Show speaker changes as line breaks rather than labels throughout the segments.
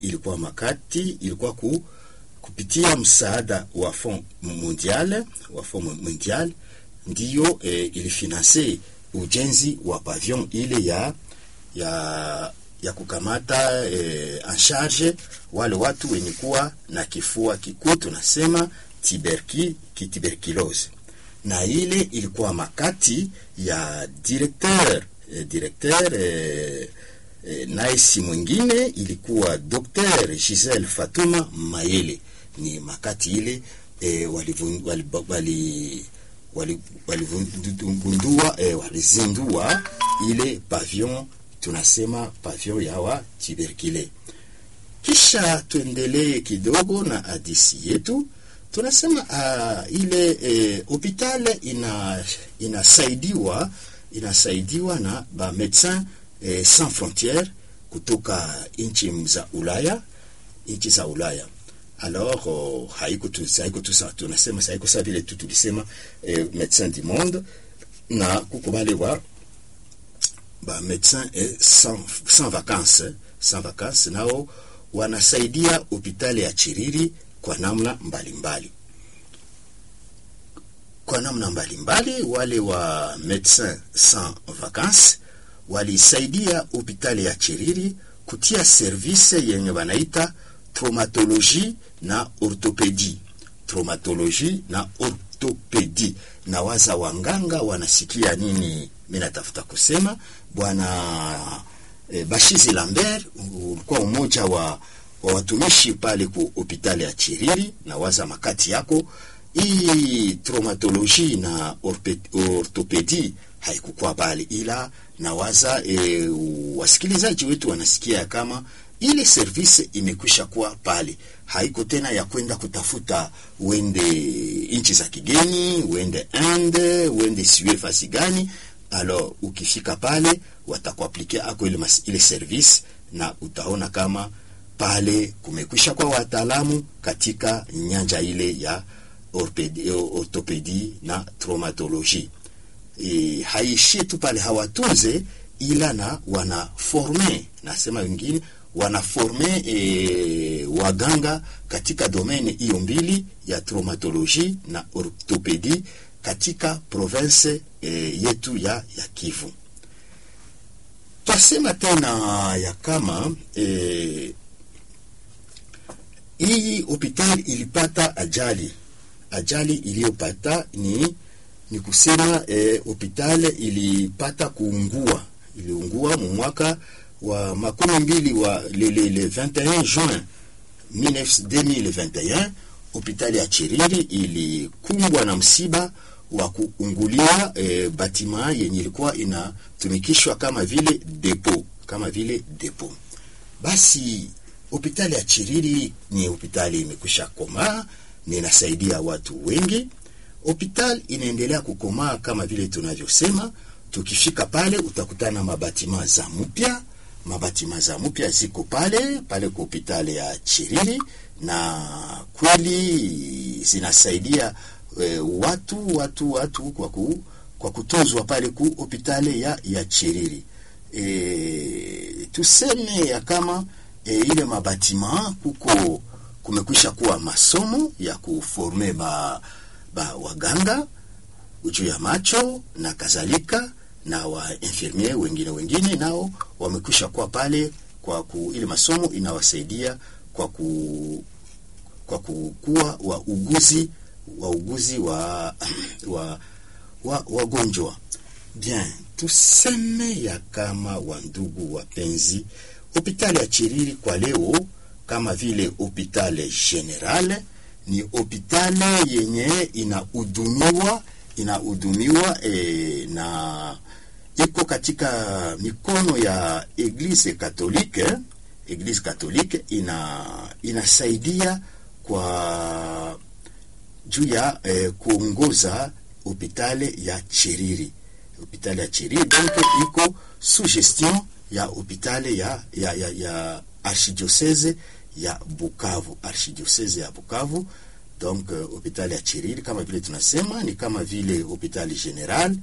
ilikuwa makati ilikuwa ku, kupitia msaada wa fond mondial wa fond mondial ndiyo eh, ilifinanse ujenzi wa pavillon ile ya ya ya kukamata eh, en charge wale watu wenye kuwa na kifua kikuu tunasema tuberki, tuberculose na ile ilikuwa makati ya directeur eh, directeur eh, eh, naye si mwingine ilikuwa Dr. Giselle Fatuma Mayele. Ni makati ile eh, walivun- wali- wali- wali- waligundua eh, walizindua ile pavillon tunasema pavillon ya wa tuberculeux. Kisha tuendelee kidogo na hadisi yetu. Tunasema uh, ile eh, hospitali ina inasaidiwa inasaidiwa na ba medecin eh, sans frontières kutoka nchi za Ulaya nchi za Ulaya. Alors oh, haiko tu haiko tu sa tunasema haiko sa vile tu tulisema eh, médecin du monde na kuko wale wa ba médecin eh, sans, sans vacances sans vacances nao wanasaidia hospitali ya Chiriri kwa namna mbalimbali mbali. Kwa namna mbalimbali mbali, wale wa médecin sans vacances walisaidia hospitali ya Chiriri kutia service yenye wanaita traumatologie na orthopedie. Traumatologie na orthopedie. Na waza wanganga wanasikia nini? Mimi natafuta kusema bwana e, Bashizi Lambert ulikuwa umoja wa, wa watumishi pale ku hospitali ya Chiriri, na waza makati yako hii traumatologie na orpe- orthopedie haikukuwa pale, ila nawaza e, wasikilizaji wetu wanasikia kama ile service imekwisha kuwa pale, haiko tena ya kwenda kutafuta uende nchi za kigeni, uende Inde, uende siwe fasi gani. Alors ukifika pale watakuaplikia ako ile, mas- ile service na utaona kama pale kumekwisha kwa wataalamu katika nyanja ile ya orthopedi- orthopedi na traumatologie. E, haishie tu pale hawatunze ila na wanaforme, nasema wengine wanaforme e, waganga katika domene hiyo mbili ya traumatologie na orthopedi katika province e, yetu ya, ya Kivu. Twasema tena ya kama e, hii hospitali ilipata ajali. Ajali iliyopata ni ni kusema eh, hospitali ilipata kuungua, iliungua mu mwaka wa makumi mbili wa le, le, le 21 juin 19 2021 hospitali ya Chiriri ilikumbwa na msiba wa kuungulia eh, batima yenye ilikuwa inatumikishwa kama vile depo kama vile depo. Basi hospitali ya Chiriri ni hospitali imekwisha komaa, ni inasaidia watu wengi. Hospitali inaendelea kukomaa kama vile tunavyosema. Tukifika pale utakutana mabatima za mpya, mabatima za mpya ziko pale pale kwa hospitali ya Chiriri, na kweli zinasaidia e, watu watu watu kwa, ku, kwa kutozwa pale ku hospitali ya, ya Chiriri. E, tuseme ya kama e, ile mabatima kuko kumekwisha kuwa masomo ya kuforme ba, ba waganga juu ya macho na kadhalika na wa infirmier wengine wengine nao wamekwisha kuwa pale kwa ku, ile masomo inawasaidia kwa ku, kwa kukuwa wauguzi wauguzi wa wa wa wagonjwa bien. Tuseme ya kama wandugu wapenzi, hospitali ya Chiriri kwa leo kama vile hospitali general ni hospitali yenye inahudumiwa inahudumiwa e, na iko katika mikono ya Eglise Katolike. Eglise Katolike ina inasaidia kwa juu ya eh, kuongoza hospitali ya Chiriri. Hospitali ya Chiriri donc iko sous gestion ya hospitali ya, ya, ya, ya archidiocese ya Bukavu, archidiocese ya Bukavu. Donc hospitali ya Chiriri kama vile tunasema ni kama vile hospitali general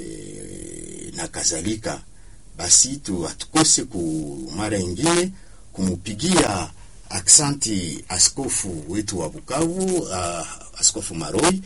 e, na kadhalika. Basi tu hatukose ku mara ingine kumupigia aksanti askofu wetu wa Bukavu, uh, Askofu Maroi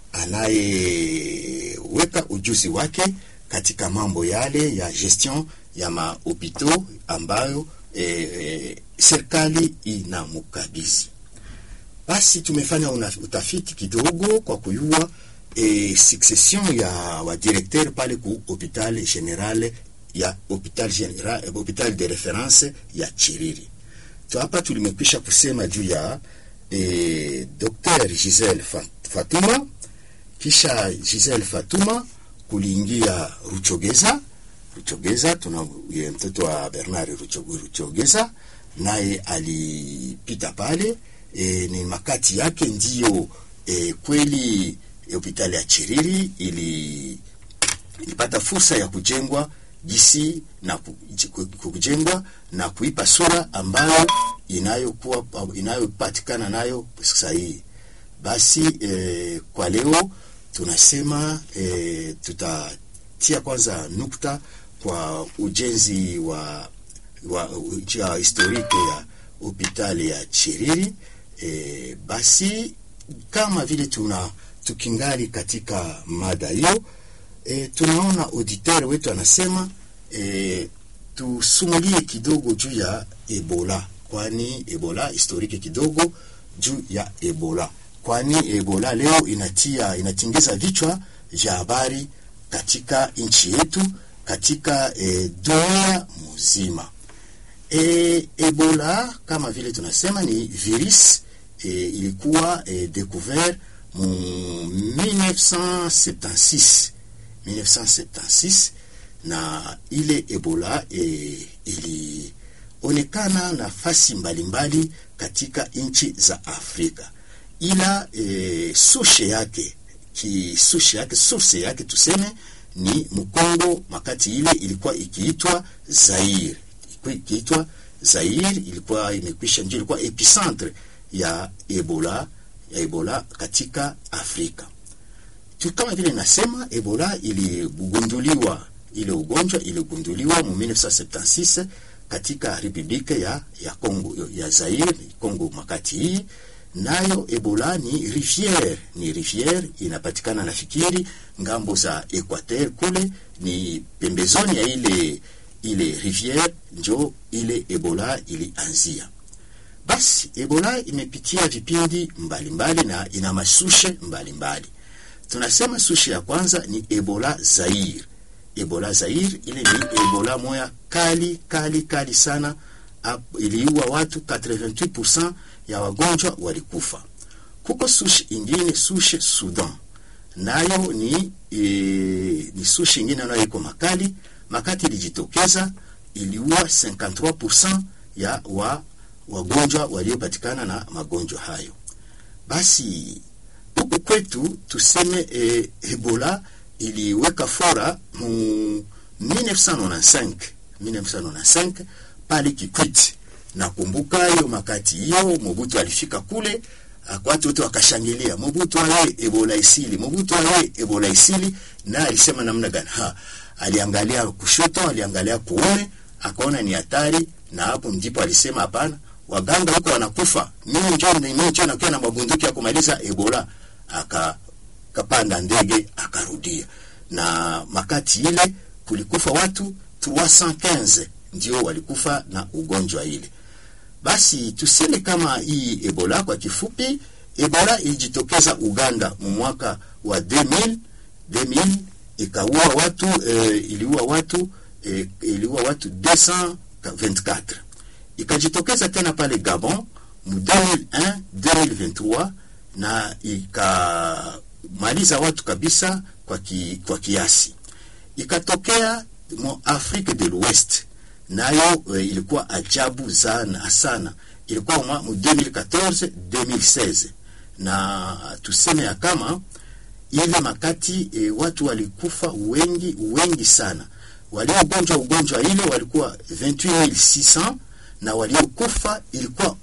anayeweka ujuzi wake katika mambo yale ya gestion ya mahopito ambayo eh, eh, serikali inamukabidhi. Basi tumefanya una, utafiti kidogo kwa kuyua eh, succession ya wadirekteur pale ku hopital general ya hopital general hopital de reference ya Chiriri. Tu hapa tulimekwisha kusema juu ya eh, Dr. Giselle Fatuma, kisha Giselle Fatuma kuliingia Ruchogeza. Ruchogeza tuna ye mtoto wa Bernard Ruchogeza, naye alipita pale e, ni makati yake ndiyo e, kweli hospitali ya Chiriri ili ilipata fursa ya kujengwa jinsi na kujengwa na kuipa sura ambayo inayokuwa inayopatikana nayo sasa hii. Basi e, kwa leo tunasema e, tutatia kwanza nukta kwa ujenzi wa, wa ya historike ya hospitali ya Chiriri. E, basi kama vile tuna tukingali katika mada hiyo e, tunaona auditeur wetu anasema e, tusumulie kidogo juu ya Ebola, kwani Ebola historike kidogo juu ya Ebola, kwani Ebola leo inatia inatingiza vichwa vya habari katika nchi yetu, katika e, dunia mzima. E, Ebola kama vile tunasema ni virus e, ilikuwa e, découvert mu 1976 1976 na ile Ebola e, ilionekana nafasi mbalimbali katika nchi za Afrika, ila e, sushe yake kisushe yake source yake tuseme ni Mkongo, makati ile ilikuwa ikiitwa Zaire, ilikuwa ikiitwa Zaire, ilikuwa imekwisha, ndio ilikuwa epicentre ya Ebola ya Ebola katika Afrika tu. Kama vile nasema Ebola iligunduliwa, ile ugonjwa iligunduliwa mu 1976 katika republika ya ya Kongo ya Zaire, Kongo makati hii nayo Ebola ni riviere, ni riviere inapatikana nafikiri ngambo za Equateur kule, ni pembezoni ya ile ile riviere njo ile Ebola ilianzia. Basi Ebola imepitia vipindi mbalimbali na ina masushe mbalimbali. Tunasema sushe ya kwanza ni Ebola Zaire. Ebola Zaire ile ni Ebola moya kali kali kali sana, iliua watu 88% ya wagonjwa walikufa. Kuko sushe ingine sushe Sudan, nayo ni e, ni sushe ingine nayo iko makali makati, ilijitokeza iliua 53% ya wa wagonjwa waliopatikana na magonjwa hayo. Basi huku kwetu tuseme e, Ebola iliweka fora mu 1995 1995 pale Kikwiti. Nakumbuka hiyo makati hiyo Mobutu alifika kule, watu wote wakashangilia, Mobutu aye Ebola isili, Mobutu aye Ebola isili. Na alisema namna gani? Ha, aliangalia kushoto, aliangalia kuume, akaona ni hatari, na hapo ndipo alisema hapana, waganga huko wanakufa, mimi njoo mimi njoo nakuwa na mabunduki ya kumaliza Ebola. Aka kapanda ndege akarudia, na makati ile kulikufa watu 315 ndio walikufa na ugonjwa ile. Basi tuseme kama hii Ebola kwa kifupi, Ebola ilijitokeza Uganda mu mwaka wa 2000 2000 ikaua watu eh, iliua watu eh, iliua watu 224 ikajitokeza tena pale Gabon mu 2001 2023 na ikamaliza watu kabisa kwa, ki, kwa kiasi. Ikatokea mu Afrique de l'Ouest nayo e, ilikuwa ajabu sana sana, ilikuwa mu 2014 2016, na tuseme ya kama ile makati e, watu walikufa wengi wengi sana. Waliogonjwa ugonjwa ile walikuwa 28600 na waliokufa ilikuwa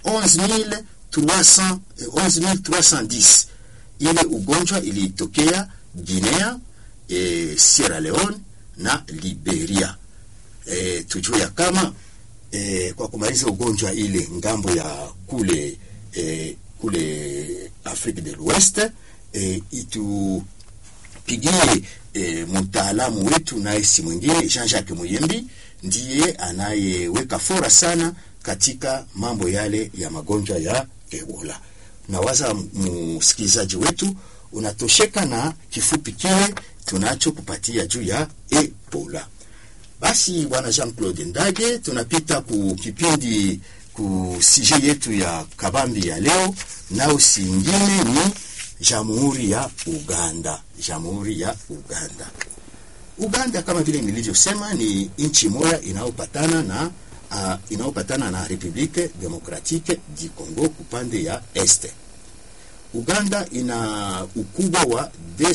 11300 11310. Ile ugonjwa ilitokea Guinea, e, Sierra Leone na Liberia. E, tujue ya kama eh, kwa kumaliza ugonjwa ile ngambo ya kule eh, kule Afrique de l'Ouest eh, itupigie eh, mtaalamu wetu naye si mwingine Jean-Jacques Muyembi ndiye anayeweka fora sana katika mambo yale ya magonjwa ya Ebola. Nawaza msikilizaji wetu unatosheka na kifupi kile tunachokupatia juu ya Ebola. Basi bwana Jean-Claude Ndage, tunapita ku kipindi ku sije yetu ya kabambi ya leo, nao si ingine ni Jamhuri ya Uganda. Jamhuri ya Uganda. Uganda kama vile nilivyosema ni nchi moja inayopatana na uh, inayopatana na Republique Democratique du Congo kupande ya este. Uganda ina ukubwa wa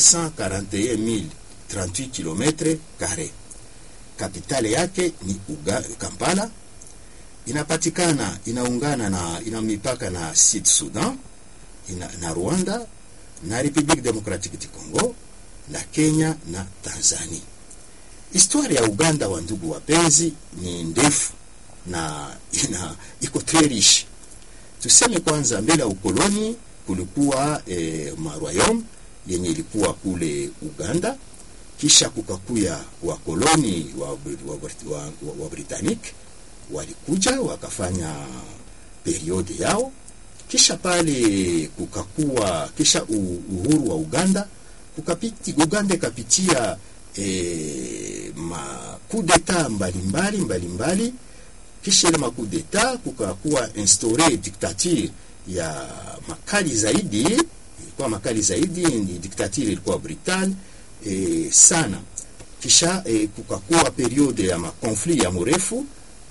241,038 km kare. Kapitale yake ni Uga, Kampala. Inapatikana inaungana na ina mipaka na Sud Sudan ina, na Rwanda na Republique Democratique du Congo na Kenya na Tanzania. Historia ya Uganda, wa ndugu wapenzi, ni ndefu na ina iko très riche. Tuseme kwanza, mbele ya ukoloni kulikuwa eh, marwayom yenye ilikuwa kule Uganda, kisha kukakuya wakoloni wa, wa, wa, wa, wa Britannique walikuja wakafanya periode yao, kisha pale kukakuwa kisha uhuru wa Uganda kukapiti, Uganda ikapitia eh, makudeta mbalimbali mbalimbali kisha ile makudeta kukakuwa instaure dictature ya makali zaidi, ilikuwa makali zaidi, ni dictature ilikuwa brutal e, sana. Kisha e, kukakuwa periode ya makonflit ya mrefu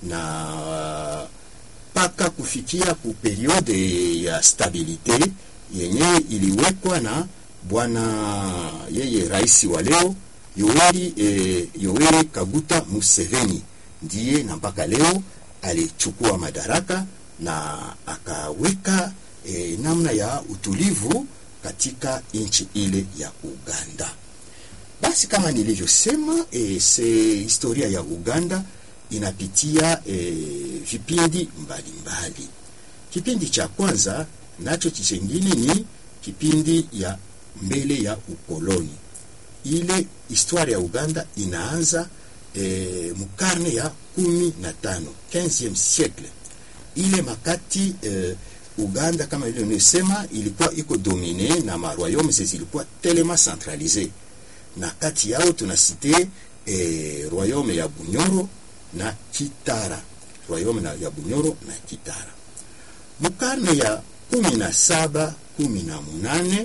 na mpaka kufikia ku periode ya stabilite yenye iliwekwa na bwana yeye rais wa leo Yoweri, e, Yoweri Kaguta Museveni ndiye na mpaka leo alichukua madaraka na akaweka e, namna ya utulivu katika nchi ile ya Uganda. Basi kama nilivyosema, e, se historia ya Uganda inapitia e, vipindi mbalimbali. Kipindi cha kwanza nacho chengine ni kipindi ya mbele ya ukoloni. Ile historia ya Uganda inaanza e, mukarne ya kumi na tano 15e siècle ile makati e, Uganda kama ile nimesema ilikuwa iko domine na maroyaume zilikuwa telema centralise, na kati yao tunasite e, royaume ya Bunyoro na Kitara, royaume na ya Bunyoro na Kitara. Mukarne ya kumi na saba kumi na munane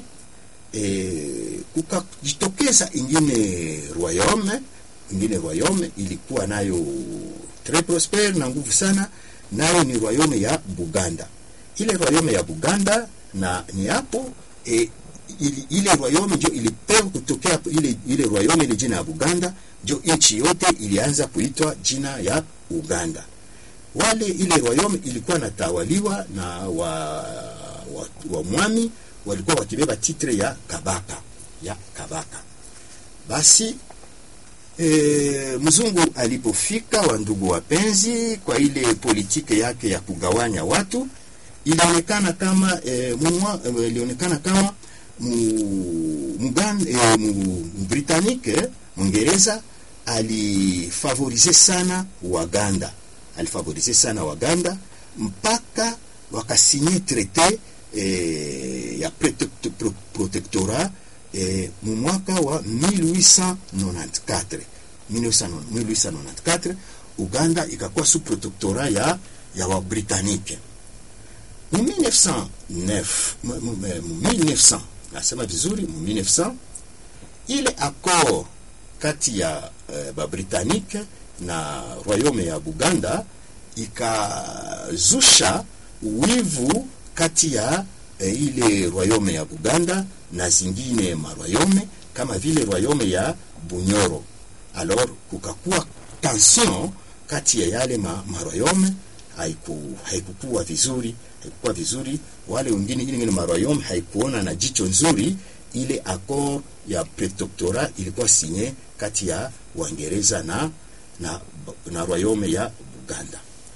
e, kukajitokeza ingine royaume ingine royaume ilikuwa nayo tres prospere na nguvu sana, nayo ni royaume ya Buganda. Ile royaume ya Buganda na ni hapo e, ili, ile royaume ndio ilipewa kutokea ile, ile royaume ile jina ya Buganda ndio nchi yote ilianza kuitwa jina ya Uganda. Wale ile royaume ilikuwa natawaliwa na wa, wa, wa mwami walikuwa wakibeba titre ya kabaka ya kabaka. Basi E, mzungu alipofika, wa ndugu wapenzi, kwa ile politike yake ya kugawanya watu, ilionekana kama e, mwa, e, ilionekana kama mugan e, mu Britannique Mwingereza alifavorize sana Waganda, alifavorize sana Waganda mpaka wakasinye traité e, ya protectorat E, mu mwaka wa 1894 1894 Uganda ikakuwa sous protectorat ya ya wa Britannique. Mu 1909 mu 1900 nasema vizuri, mu 1900 ile accord kati ya e, ba Britannique na royaume ya Buganda ikazusha wivu kati ya e, ile royaume ya Buganda na zingine marwayome kama vile royaume ya Bunyoro. Alors kukakuwa tension kati ya yale ma, marwayome, haiku haikukuwa vizuri, haikukuwa vizuri. Wale wengine ile marwayome haikuona na jicho nzuri ile accord ya protectorat ilikuwa sinye kati ya Waingereza na na, na royaume ya Buganda.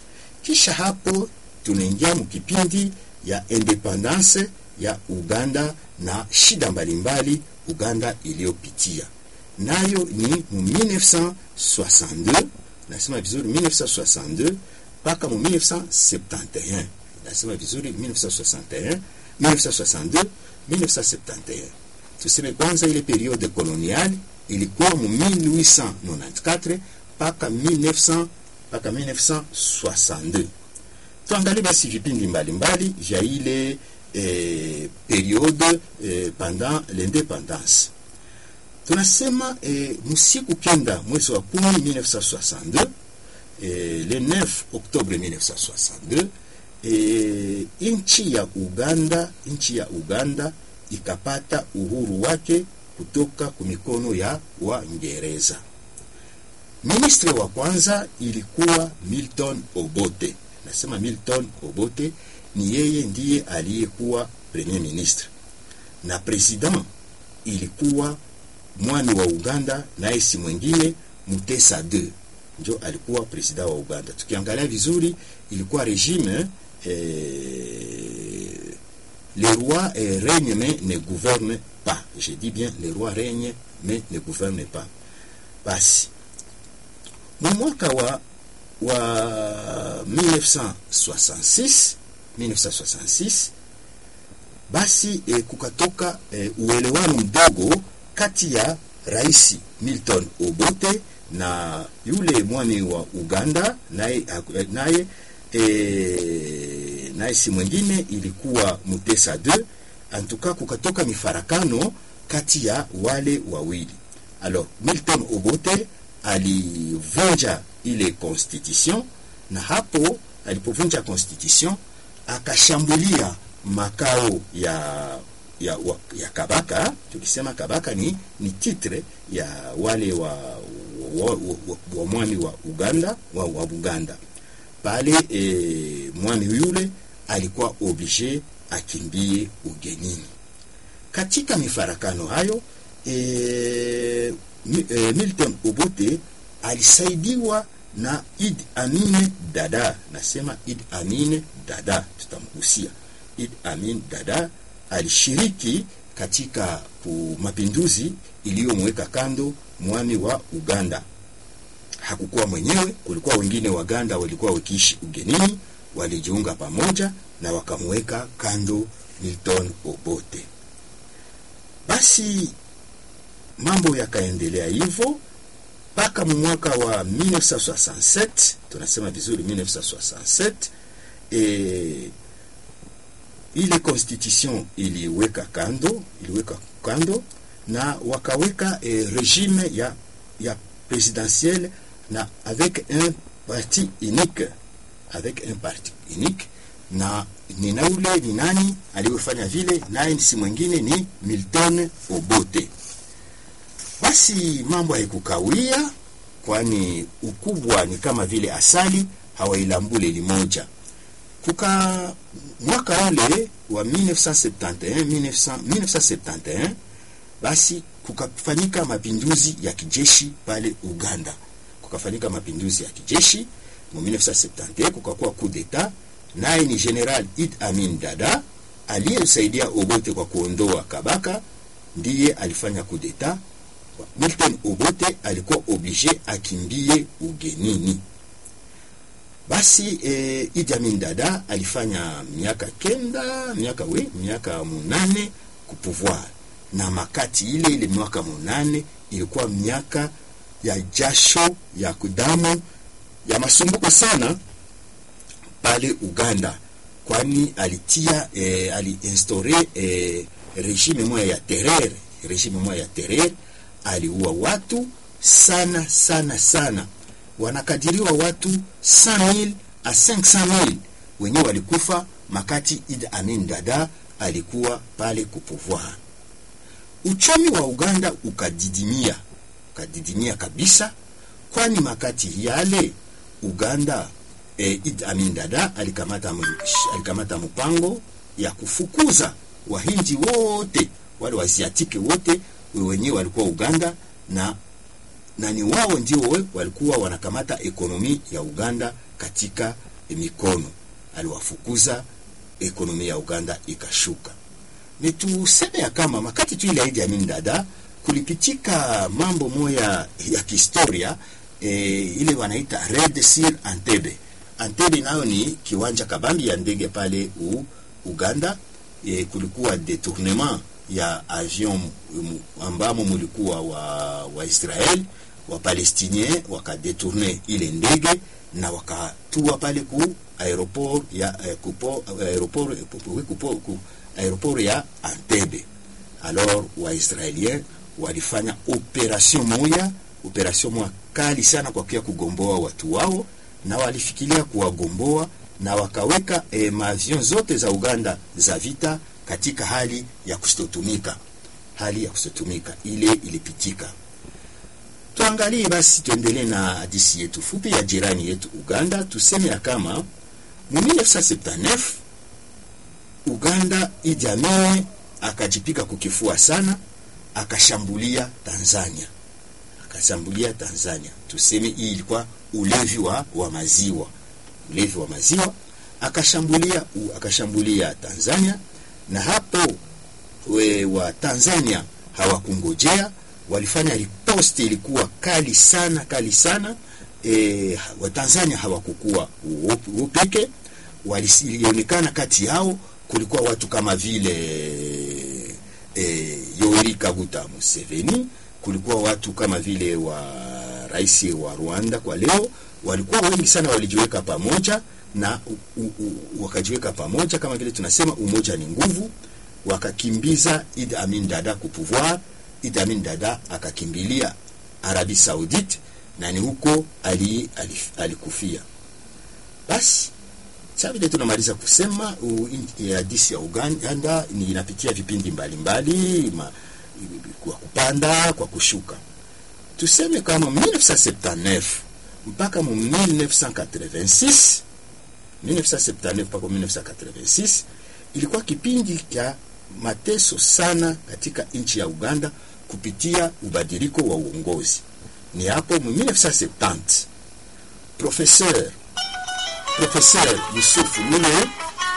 kisha hapo tunaingia mkipindi ya independance ya Uganda na shida mbalimbali Uganda iliyopitia nayo ni mu 1962 nasema vizuri 1962 mpaka mu 1971 nasema vizuri 1961 1962 1971 tuseme kwanza ile periode coloniale ilikuwa mu 1894 mpaka 1900 mpaka 1962 tuangalie basi vipindi mbalimbali vya ile eh, periode eh, pendant l'independance tunasema eh, msiku kenda mwezi wa kumi 1962 eh, le 9 octobre 1962 eh, nchi ya Uganda nchi ya Uganda ikapata uhuru wake kutoka kumikono ya Waingereza. Ministre wa kwanza ilikuwa Milton Obote. Nasema Milton Obote ni yeye ndiye aliyekuwa premier ministre, na president ilikuwa mwani wa Uganda, naye si mwingine Mutesa II njo alikuwa president wa Uganda. Tukiangalia vizuri, ilikuwa regime eh, le roi eh, règne mais ne gouverne pas. Je dis bien le roi règne mais ne gouverne pas. Basi mu mwaka wa wa 1966 1966 basi eh, kukatoka eh, uelewano mdogo kati ya rais Milton Obote na yule mwani wa Uganda naye naye e, naye si mwingine ilikuwa Mutesa II. Antuka kukatoka mifarakano kati ya wale wawili. Alors Milton Obote alivunja ile constitution, na hapo alipovunja constitution akashambulia makao ya ya, wa, ya Kabaka. Tukisema Kabaka ni, ni titre ya wale wa, wa, wa, wa, wa mwami wa Uganda wa, wa Buganda pale e, mwami yule alikuwa oblige akimbie ugenini. Katika mifarakano hayo e, e, Milton Obote alisaidiwa na Idi Amin Dada. Nasema Idi Amin Dada, tutamgusia Idi Amin Dada alishiriki katika mapinduzi iliyomweka kando mwami wa Uganda. Hakukuwa mwenyewe, kulikuwa wengine Waganda walikuwa wakiishi ugenini, walijiunga pamoja na wakamweka kando Milton Obote. Basi mambo yakaendelea hivyo mpaka mwaka wa 1967 tunasema vizuri 1967 e, ile constitution iliweka kando iliweka kando na wakaweka eh, regime ya ya presidentielle na avec un parti unique avec un parti unique na nina ule ni nani aliyofanya vile naye si mwingine ni Milton Obote basi mambo haikukawia kwani ukubwa ni kama vile asali hawailambule limoja kuka mwaka ule wa 1971 1900, 1971 basi kukafanyika mapinduzi ya kijeshi pale Uganda. Kukafanyika mapinduzi ya kijeshi mu 1971, kukakuwa coup d'etat, naye ni General Idi Amin Dada aliyemsaidia Obote kwa kuondoa Kabaka, ndiye alifanya coup d'etat. Milton Obote alikuwa oblige akimbie ugenini. Basi eh, Idi Amin Dada alifanya miaka kenda miaka we miaka munane kupouvoir, na makati ile ile miaka munane ilikuwa miaka ya jasho ya kudamu ya masumbuko sana pale Uganda, kwani alitia eh, aliinstaure eh, regime moya ya terreur, regime moya ya terreur, aliua watu sana sana sana wanakadiriwa watu 100,000 a 500,000 wenyewe walikufa makati Idi Amin Dada alikuwa pale kupouvoir. Uchumi wa Uganda ukadidimia, ukadidimia kabisa, kwani makati yale Uganda eh, Idi Amin Dada alikamata, alikamata mpango ya kufukuza wahindi wote wale wasiatike wote wenyewe walikuwa Uganda na na ni wao ndio walikuwa wanakamata ekonomi ya Uganda katika mikono, aliwafukuza, ekonomi ya Uganda ikashuka. Ni tuseme ya kama makati tu ile Idi Amin Dada kulipitika mambo moya ya kihistoria e, ile wanaita Red Sea Entebbe. Entebbe nayo ni kiwanja kabambi ya ndege pale u, Uganda. E, kulikuwa detournement ya avion ambamo mulikuwa wa, wa Israel wa Palestinien wakadetourne ile ndege na wakatua pale ku aeroport ya eh, kupo, aeroport, kupo, kupo, ku, aeroport ya Entebbe. Alors Waisraelien walifanya operation moya, operation moya kali sana kwa kia kugomboa watu wao, na walifikiria kuwagomboa na wakaweka eh, maavion zote za Uganda za vita katika hali ya kustotumika, hali ya kustotumika ile ilipitika. Tuangalie basi, tuendelee na hadisi yetu fupi ya jirani yetu Uganda. Tuseme ya kama mu 1979 Uganda Idi Amin akajipika kukifua sana, akashambulia Tanzania, akashambulia Tanzania. Tuseme hii ilikuwa ulevi wa, wa maziwa, ulevi wa maziwa, akashambulia u, akashambulia Tanzania, na hapo we, wa Tanzania hawakungojea, walifanya riposte, ilikuwa kali sana, kali sana. E, wa Tanzania hawakukuwa upeke, walionekana kati yao kulikuwa watu kama vile e, Yoweri Kaguta Museveni, kulikuwa watu kama vile wa rais wa Rwanda kwa leo, walikuwa wengi sana, walijiweka pamoja na u, u, wakajiweka pamoja, kama vile tunasema umoja ni nguvu, wakakimbiza Idi Amin Dada ku pouvoir. Idi Amin Dada akakimbilia Arabi Saudite na ni huko ali, ali, alikufia. Basi sasa vile tunamaliza kusema hadisi ya Uganda ni inapitia vipindi mbalimbali mbali, kwa kupanda kwa kushuka. Tuseme kama 1979 mpaka mu 1986 1979 mpaka 1986 ilikuwa kipindi cha mateso sana katika nchi ya Uganda kupitia ubadiliko wa uongozi. Ni hapo mu 1970 professeur Professeur Yusuf Lule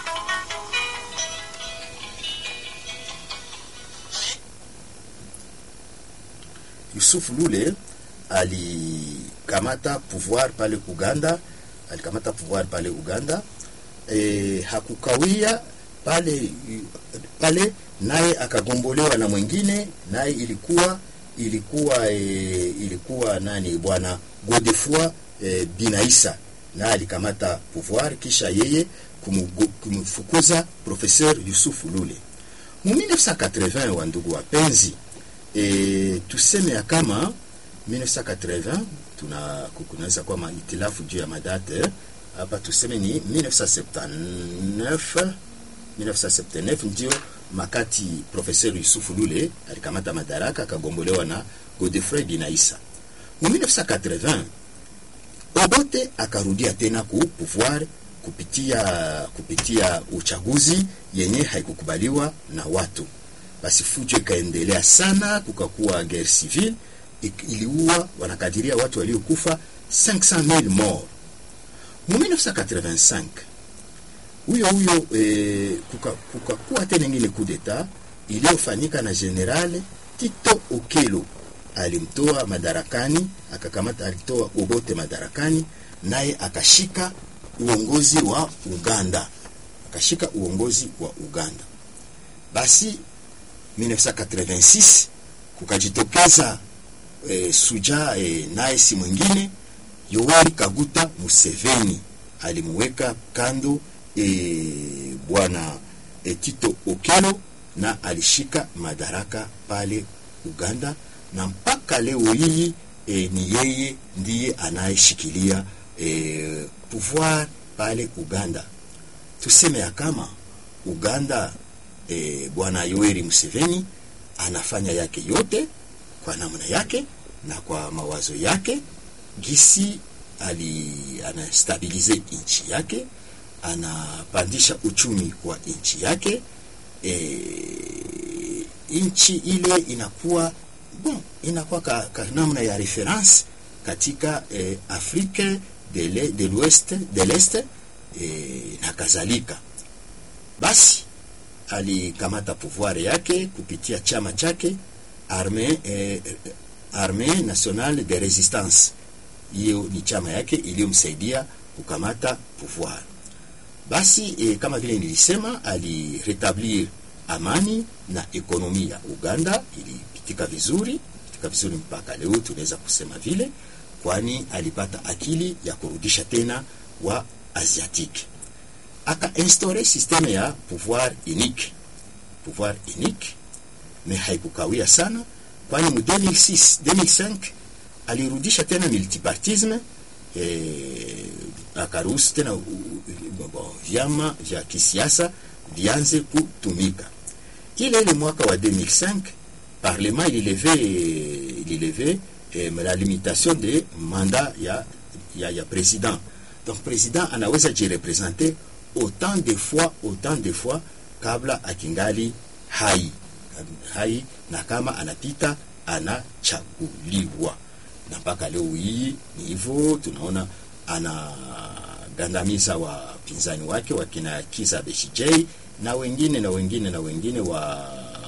Yusuf Lule alikamata pouvoir pale Uganda, alikamata pouvoir pale Uganda. E, hakukawia pale pale, naye akagombolewa na mwingine, naye ilikuwa ilikuwa e, ilikuwa nani, bwana Godefroid e, Binaisa na alikamata pouvoir kisha yeye kumfukuza professeur Yusuf Lule mu 1980. Wa ndugu wapenzi, e, tuseme ya kama 1980 tuna kunaweza kuwa mahitilafu juu ya madate hapa, tuseme ni 1979 1979 ndio makati professeur Yusuf Lule alikamata madaraka akagombolewa na Godefroid Binaisa mu 1980 Obote akarudia tena ku pouvoir kupitia kupitia uchaguzi yenye haikukubaliwa na watu. Basi fujo ikaendelea sana, kukakuwa guerre civile iliua, wanakadiria watu waliokufa 500,000 morts. Mu 1985 huyo huyo e, kukakuwa kuka tena ingine coup d'etat iliyofanyika na General Tito Okello alimtoa madarakani akakamata, alitoa Obote madarakani, naye akashika uongozi wa Uganda, akashika uongozi wa Uganda. Basi 1986 kukajitokeza e, suja e, naye si mwingine Yoweri Kaguta Museveni alimuweka kando e, bwana e, Tito Okello na alishika madaraka pale Uganda na mpaka leo hii e, ni yeye ndiye anayeshikilia e, pouvoir pale Uganda. Tuseme ya kama Uganda e, bwana Yoweri Museveni anafanya yake yote kwa namna yake na kwa mawazo yake, gisi ali anastabilize nchi yake, anapandisha uchumi wa nchi yake e, nchi ile inakuwa bon, inakuwa ka, ka namna ya reference katika eh, Afrique de l'Ouest de l'Est e, na kadhalika. Basi alikamata pouvoir yake kupitia chama chake Armee eh, Armee Nationale de Resistance. Hiyo ni chama yake iliyomsaidia kukamata pouvoir. Basi eh, kama vile nilisema, aliretablir amani na ekonomi ya Uganda ilipitika vizuri, pitika vizuri mpaka leo tunaweza kusema vile, kwani alipata akili ya kurudisha tena wa asiatique akainstaure systeme ya pouvoir unique pouvoir unique me haikukawia sana kwani mu 2006 2005 alirudisha tena multipartisme eh, akaruhusu tena vyama vya kisiasa vianze kutumika ile ile mwaka wa 2005 parlement ilileve ilileve eh, la limitation de mandat ya, ya, ya president donc president anaweza jirepresente autant de fois autant de fois kabla akingali hai hai na kama anapita anachaguliwa na mpaka leo hii ni hivyo tunaona anagandamiza wapinzani wake wakina Kizza Besigye na wengine na wengine na wengine wa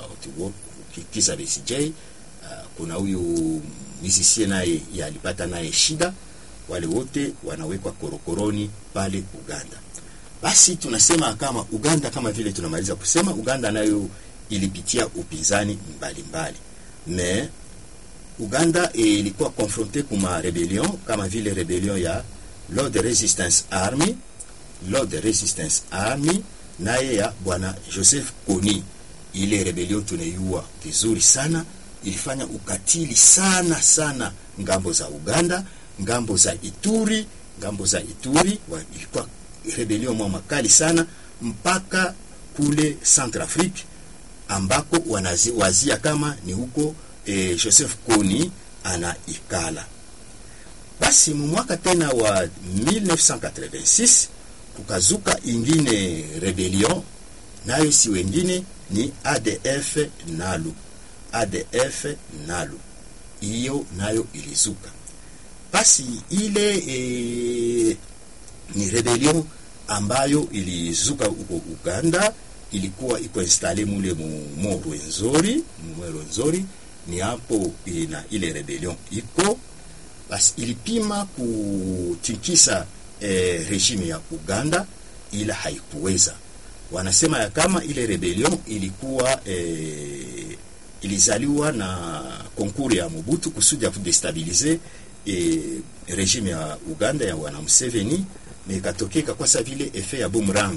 Kizza Besigye uh, kuna huyu musicien naye alipata naye shida wale wote wanawekwa korokoroni pale Uganda basi tunasema kama Uganda kama vile tunamaliza kusema Uganda nayo ilipitia upinzani mbalimbali me Uganda ilikuwa confronte kuma rebellion kama vile rebellion ya Lord Resistance Army Lord Resistance Army naye ya bwana Joseph Kony. Ile rebellion tunaiua vizuri sana, ilifanya ukatili sana sana ngambo za Uganda, ngambo za Ituri, ngambo za Ituri wa, ilikuwa rebellion mwa makali sana mpaka kule Centrafrique ambako wanawazia kama ni huko e, Joseph Kony anaikala. Basi mwaka tena wa 1986 kukazuka ingine rebellion, nayo si wengine ni ADF Nalu. ADF Nalu hiyo nayo ilizuka. Basi ile e, ni rebellion ambayo ilizuka huko Uganda, ilikuwa iko installe mule mu Rwenzori, mu Rwenzori ni hapo na ile rebellion iko basi, ilipima kutikisa eh, regime ya Uganda, ila haikuweza. Wanasema ya kama ile rebellion ilikuwa eh, ilizaliwa na konkuru ya Mobutu kusudi ya kudestabilize eh, regime ya Uganda ya wana Museveni na ikatokeka kwa sababu vile efe ya boomerang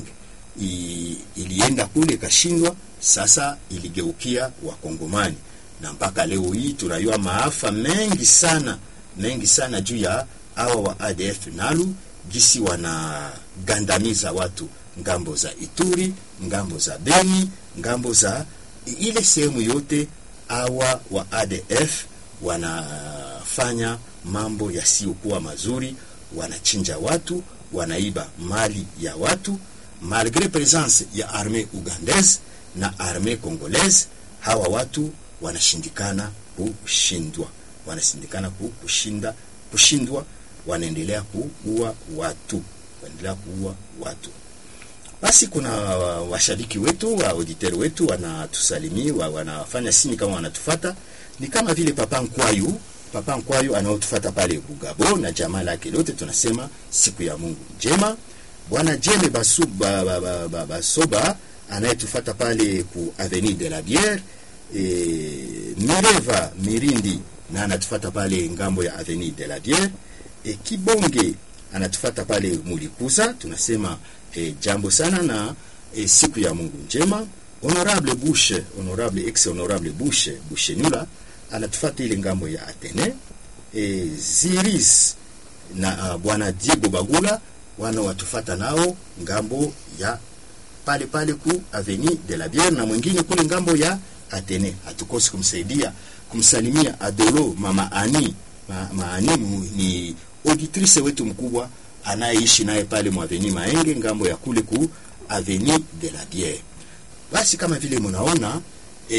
I, ilienda kule ikashindwa, sasa iligeukia Wakongomani na mpaka leo hii tunayua maafa mengi sana mengi sana juu ya hawa wa ADF Nalu, gisi wanagandamiza watu ngambo za Ituri, ngambo za Beni, ngambo za ile sehemu yote. Hawa wa ADF wanafanya mambo yasiyokuwa mazuri, wanachinja watu wanaiba mali ya watu malgre presence ya armee ugandaise na armee congolaise. Hawa watu wanashindikana kushindwa, wanashindikana kushinda kushindwa, wanaendelea kuua watu, wanaendelea kuua watu. Basi kuna washabiki wetu wa auditeur wetu wanatusalimia, wanafanya sini kama wanatufata, ni kama vile Papa Nkwayu Papa Nkwayu anaotufata pale Bugabo na jamaa lake lote, tunasema siku ya Mungu njema. Bwana Jeme Basuba ba, ba, ba, Basoba anayetufata pale ku Avenue de la Bière e, Mireva Mirindi na anatufata pale ngambo ya Avenue de la Bière e, Kibonge anatufata pale Mulikuza, tunasema e, jambo sana na e, siku ya Mungu njema. Honorable Bushe, honorable ex honorable Bushe Bushenula anatufata ile ngambo ya Atene e, Ziris na uh, bwana Diego Bagula wana watufata nao ngambo ya pale pale ku Avenue de la Bière na mwingine kule ngambo ya Atene. Hatukosi kumsaidia kumsalimia Adolo mama Ani ma, maani ni auditrice wetu mkubwa anayeishi naye pale mu Avenue Maenge ngambo ya kule ku Avenue de la Bière. Basi kama vile mnaona e,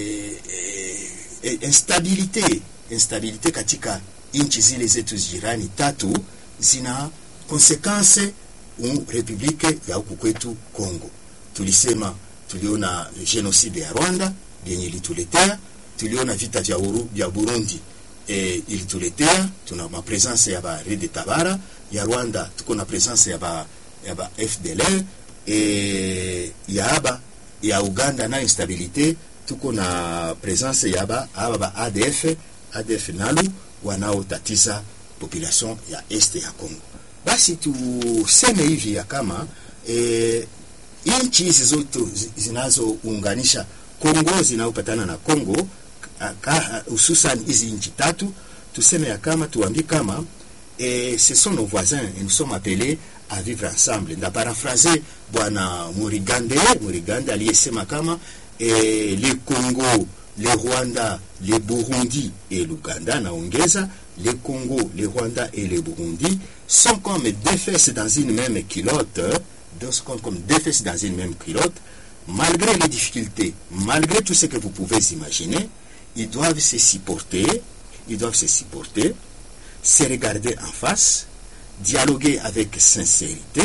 e, instabilite instabilite katika nchi zile zetu jirani tatu zina konsekanse um republike ya huku kwetu Kongo. Tulisema tuliona genocide ya Rwanda yenye ilituletea, tuliona vita vya uru vya Burundi e, ilituletea. Tuna ma presence ya ba Rede Tabara ya Rwanda, tuko na presence ya ba ya ba FDLR e, ya aba ya Uganda na instabilite, tuko na presence ya ba aba ba ADF ADF nalu wanaotatiza population ya este ya Kongo. Basi tuseme hivi ya kama e, nchi hizi zote zinazounganisha Kongo zinazopatana na Kongo hususan hizi nchi tatu, tuseme ya kama tuambie kama e, ce sont nos voisins et nous sommes appelés à vivre ensemble. Nda paraphrase bwana Murigande Murigande aliyesema kama e, le Congo le Rwanda le Burundi et l'Ouganda, naongeza le Congo le Rwanda et le Burundi sont comme deux fesses dans une même culotte, deux sont comme deux fesses dans une même culotte, malgré les difficultés, malgré tout ce que vous pouvez imaginer, ils doivent se supporter, ils doivent se supporter, se regarder en face, dialoguer avec sincérité,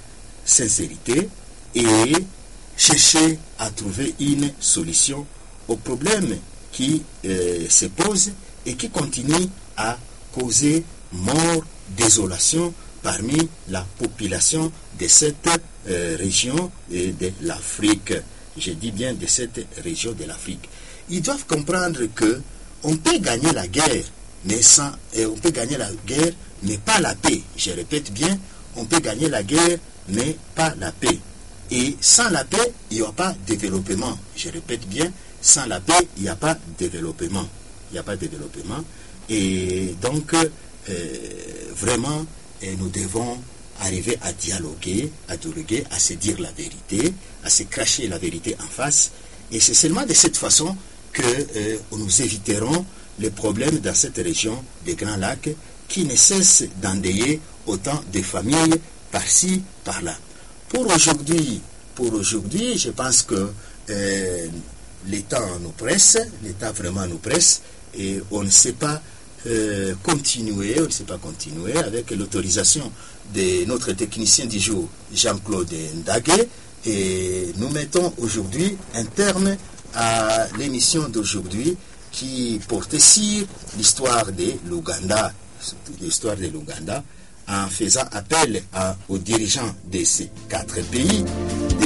sincérité et chercher à trouver une solution aux problèmes qui euh, se posent et qui continuent à causer mort, désolation parmi la population de cette euh, région de l'Afrique. Je dis bien de cette région de l'Afrique. Ils doivent comprendre que on peut gagner la guerre, mais sans, euh, on peut gagner la guerre, mais pas la paix. Je répète bien, on peut gagner la guerre, mais pas la paix. Et sans la paix, il n'y aura pas de développement. Je répète bien, sans la paix, il n'y a pas de développement. Il n'y a pas de développement. Et donc, euh, vraiment, et nous devons arriver à dialoguer, à dialoguer, à se dire la vérité, à se cracher la vérité en face. Et c'est seulement de cette façon que euh, nous éviterons les problèmes dans cette région des Grands Lacs qui ne cessent d'endayer autant de familles par-ci, par-là. Pour aujourd'hui, pour aujourd'hui, je pense que euh, l'État nous presse, l'État vraiment nous presse, et on ne sait pas euh, continuer, on ne sait pas continuer avec l'autorisation de notre technicien du jour, Jean-Claude Ndague, et nous mettons aujourd'hui un terme à l'émission d'aujourd'hui qui portait sur l'histoire de l'Ouganda, l'histoire de l'Ouganda, en faisant appel à, aux dirigeants de ces quatre pays